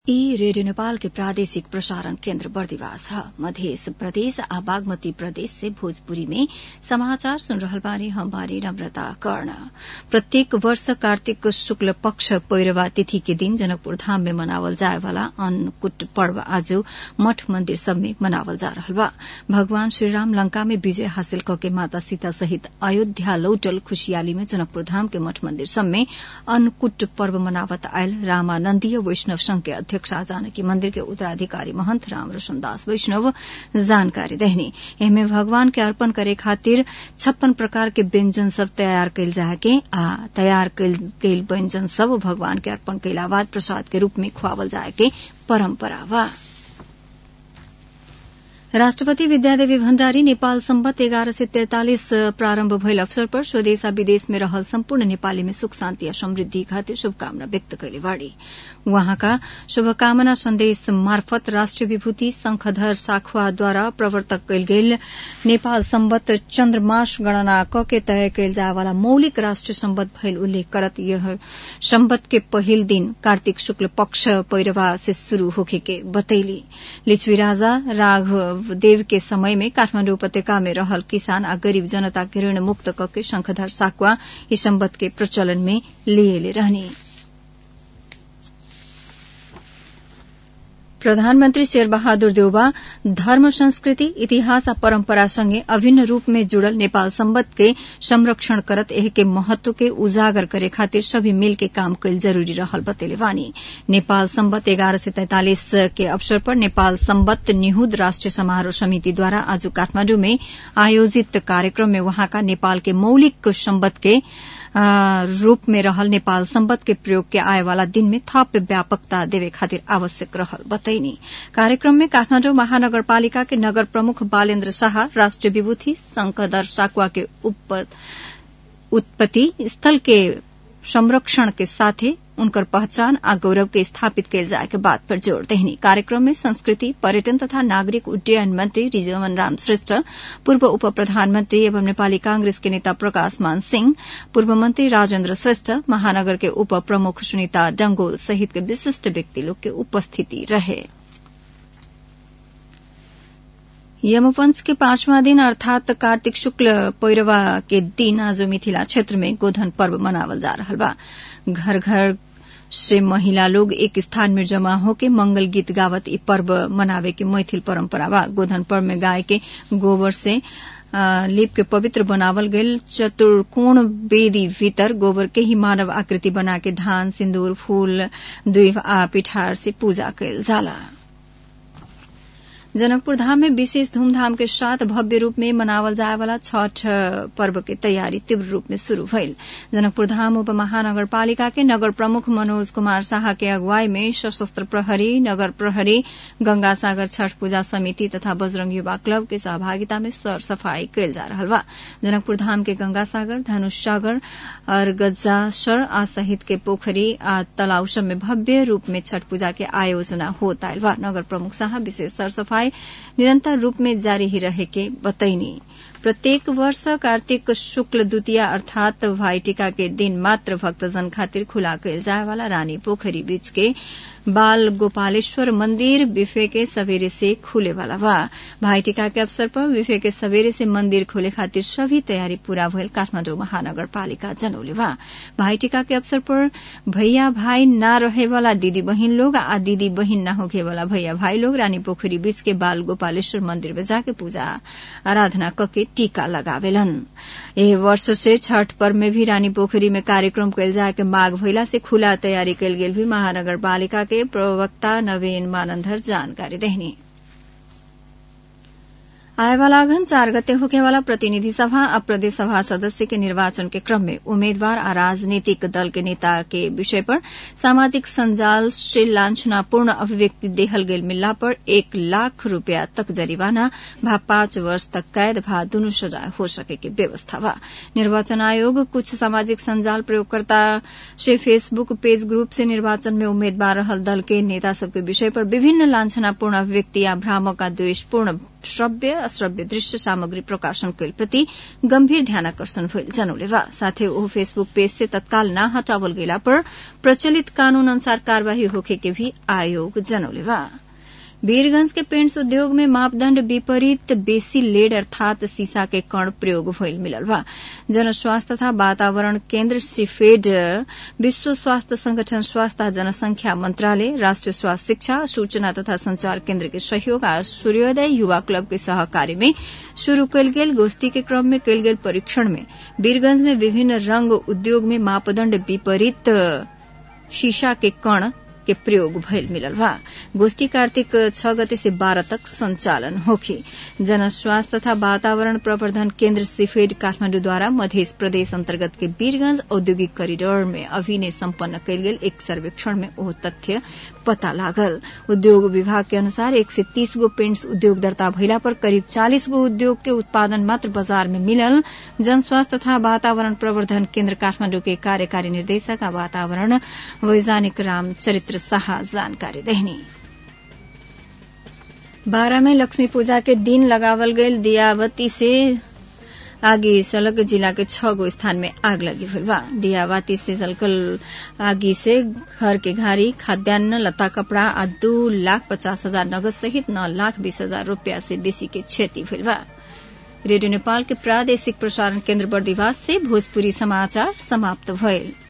ई रेडियो नेपाल के प्रादेशिक प्रसारण केन्द्र बर्दिवास ह मधेस प्रदेश आ बागमती प्रदेश से भोजपुरी में समाचार सुन रहल बानी हम बानी नम्रता कर्ण प्रत्येक वर्ष कार्तिक शुक्ल पक्ष पैरवा तिथि के दिन जनकपुर धाम में मनावल जाए वाला अन्नकूट पर्व आज मठ मन्दिर सब में मनावल जा रहल बा भगवान श्रीराम लंका में विजय हासिल कके माता सीता सहित अयोध्या लौटल खुशियाली में जनकपुर धाम के मठ मन्दिर सब में अन्नकूट पर्व मनावत आयल रामानन्दीय वैष्णव संघ के अध्यक्ष जानकी मंदिर के उत्तराधिकारी महंत राम रोशन दास वैष्णव जानकारी देहनी एमे भगवान के अर्पण करे खातिर छप्पन प्रकार के व्यंजन सब तैयार कैल जाके आ तैयार कैल व्यंजन सब भगवान के अर्पण कैला बाद प्रसाद के रूप में खुआवल जाए के परम्परा बा राष्ट्रपति विद्यादेवी भण्डारी नेपाल सम्बत एघार सय तैंतालिस प्रारम्भ भइल अवसर पर स्वदेश आ विदेश में रहल सम्पूर्ण नेपाली में सुख शान्ति आ समृद्धि खातिर शुभकामना व्यक्त कैले बाड़ी उहाँका शुभकामना सन्देश मार्फत राष्ट्रिय विभूति शंखधर साखुवाद्वारा प्रवर्तक कैल गेल नेपाल सम्बत चन्द्रमास गणना क के तय कैल जाए वाला मौलिक राष्ट्रिय सम्बत भइल उल्लेख करत यह सम्बत के पहिल दिन कार्तिक शुक्ल पक्ष पैरवा से शुरू होखे के बतैली लिच्छवी राजा राघव देव के समय में काठमाण्डु उपत्यका में रहल किसान आ गरीब जनता के ऋण मुक्त कके शंखधर साकुआ ई सम्बत के प्रचलन में लिएले रहने प्रधानमन्त्री शेरबहादुर देउबा धर्म संस्कृति इतिहास आ परम्परा सँगै अभिन्न रूप में जुड़ल नेपाल सम्बत के संरक्षण करत एह के महत्व के उजागर करे खातिर सभी मिल के काम कैल जरूरी रहल बतेले वानी नेपाल सम्बत एघार सय तैंतालिस के अवसर पर नेपाल सम्बत निहुद राष्ट्रिय समारोह समितिद्वारा आज काठमाण्डु में आयोजित कार्यक्रम में वहाँका नेपाल के मौलिक सम्बत के रूप में रहल नेपाल सम्बत के प्रयोग के आए वाला दिन में थप व्यापकता देवे खातिर आवश्यक रहल बतैनी कार्यक्रम में काठमाण्डु महानगरपालिका के नगर प्रमुख बालेन्द्र शाह राष्ट्रिय विभूति शंखधर साकुआ के उत्पत्ति स्थल के संरक्षण के साथे उनकर पहचान आ गौरव के स्थापित कैल जाए के बात पर जोड़ देहनी कार्यक्रम में संस्कृति पर्यटन तथा नागरिक उड्डयन मंत्री रिजवन राम श्रेष्ठ पूर्व उप प्रधानमन्त्री एवं नेपाली कांग्रेस के नेता प्रकाश मान सिंह पूर्व मंत्री राजेन्द्र श्रेष्ठ महानगर के उप प्रमुख सुनिता डंगोल सहित के विशिष्ट व्यक्ति लोग के उपस्थिति रहे यमपंच के पांचवा दिन अर्थात कार्तिक शुक्ल पैरवा के दिन आज मिथिला क्षेत्र में गोधन पर्व मनावल जा रहा बा घर घर से महिला लोग एक स्थान में जमा होके मंगल गीत गावत ई पर्व मनावे के मैथिल परंपरा बा गोधन पर्व में गाय के गोबर से लीप के पवित्र बनावल गयल चतुर्कोण वेदी भीतर गोबर के ही मानव आकृति बना के धान सिन्दूर फूल दुईव आ पिठार से पूजा कैल जाला जनकपुर धाम में विशेष धूमधाम के साथ भव्य रूप में मनावल जाए वाला छठ पर्व के तैयारी तीव्र रूप में शुरू भइल जनकपुर धाम उप महानगरपालिका के नगर प्रमुख मनोज कुमार शाह के अगुवाई में सशस्त्र प्रहरी नगर प्रहरी गंगा सागर छठ पूजा समिति तथा बजरंग युवा क्लब के सहभागिता में सर सफाई कैल जा रहा बा जनकपुर धाम के गंगा सागर धनुष सागर और गज्जासर आ सहित के पोखरी आ तालाब सब में भव्य रूप में छठ पूजा के आयोजना होता आयल बा नगर प्रमुख शाह विशेष सर सफाई निरंतर रूप में जारी ही रहे के बतैनी प्रत्येक वर्ष कार्तिक शुक्ल द्वितीया अर्थात भाई टीका के दिन मात्र भक्तजन खातिर खुला कैल जाए वाला रानी पोखरी बीच के बाल गोपालेश्वर मंदिर बिफे के सवेरे से खुले वाला बा भाई टीका के अवसर पर बिफे के सवेरे से मंदिर खोले खातिर सभी तैयारी पूरा भइल काठमाडौँ महानगरपालिका जनौले बा भाई टीका के अवसर पर भैया भाई न रहे वाला दीदी बहिन लोग आ दीदी बहिन न होखे वाला भैया भाई लोग रानी पोखरी बीच के बाल गोपालेश्वर मंदिर में जाके पूजा आराधना कके टीका लगावेलन एह वर्ष से छठ पर्व में भी रानी पोखरी में कार्यक्रम कैल जाए के माघ भइला से खुला तैयारी कैल गेल भी महानगरपालिका के प्रवक्ता नवीन मानंदर जानकारी देहनी आएवाला अघन चार गते होखेवाला प्रतिनिधि सभा आ प्रदेश सभा सदस्य के निर्वाचन के क्रम में उम्मेद्वार आ राजनीतिक दल के नेता के विषय पर सामाजिक संजाल से लांछनापूर्ण अभिव्यक्ति देहल गेल मिलला पर एक लाख रूपया तक जरिवाना भा पांच वर्ष तक कैद भा दुनू सजाय हो सके के व्यवस्था बा निर्वाचन आयोग कुछ सामाजिक संजाल प्रयोगकर्ता से फेसबुक पेज ग्रुप से निर्वाचन में उम्मेद्वार रहल दल के नेता सबके विषय पर विभिन्न लांछनापूर्ण अभिव्यक्ति या भ्रामक आ द्वेषपूर्ण श्रव्य अश्रव्य दृश्य सामग्री प्रकाशन कैल प्रति गम्भीर ध्यानकर्षण भइल जनौले बा साथै ओ फेसबुक पेज से तत्काल न हटावल गेला पर प्रचलित कानून अनुसार कार्यवाही होखे के भी आयोग जनौले बा वीरगंज के पेंट्स उद्योग में मापदण्ड विपरीत बेसी लेड अर्थात शीशा के कण प्रयोग भइल मिलल बा जनस्वास्थ्य तथा वातावरण केन्द्र सिफेड विश्व स्वास्थ्य संगठन स्वास्थ्य जनसंख्या मंत्रालय राष्ट्रिय स्वास्थ्य शिक्षा सूचना तथा संचार केन्द्र के सहयोग आ सूर्योदय युवा क्लब के सहकार्य में शुरू कयल गेल गोष्ठी के क्रम में कयल गेल परीक्षण में वीरगंज में विभिन्न रंग उद्योग में मापदण्ड विपरीत शीशा के कण के प्रयोग भइल मिलल बा गोष्ठी कार्तिक छ गते से बाह्र तक संचालन होखी जनस्वास्थ्य तथा वातावरण प्रवर्धन केन्द्र सिफेड काठमाडौँद्वारा मध्य प्रदेश अन्तर्गत के वीरगंज औद्योगिक करिडोर में अभिनय सम्पन्न कयल गेल एक सर्वेक्षण में ओ तथ्य पता लागल उद्योग विभाग के अनुसार एक से तीस गो पेंट्स उद्योग दर्ता भइला पर करिब चालिस गो उद्योग के उत्पादन मात्र बजार में मिलल जनस्वास्थ्य तथा वातावरण प्रवर्धन केन्द्र काठमाडौँ के कार्यकारी निर्देशक आ वातावरण वैज्ञानिक राम चरित्र शाह जानकारी देहनी बारह में लक्ष्मी पूजा के दिन लगावल गयल दियावती से आगी सलग जिला के छह गो स्थान में आग लगी हुई बा दियावाती से जलकल आगी से घर के घारी खाद्यान्न लता कपड़ा आ दू लाख पचास हजार नगद सहित नौ लाख बीस हजार रूपया से बेसी के क्षति हुई बा रेडियो नेपाल के प्रादेशिक प्रसारण केन्द्र बर्दिवास से भोजपुरी समाचार समाप्त भयल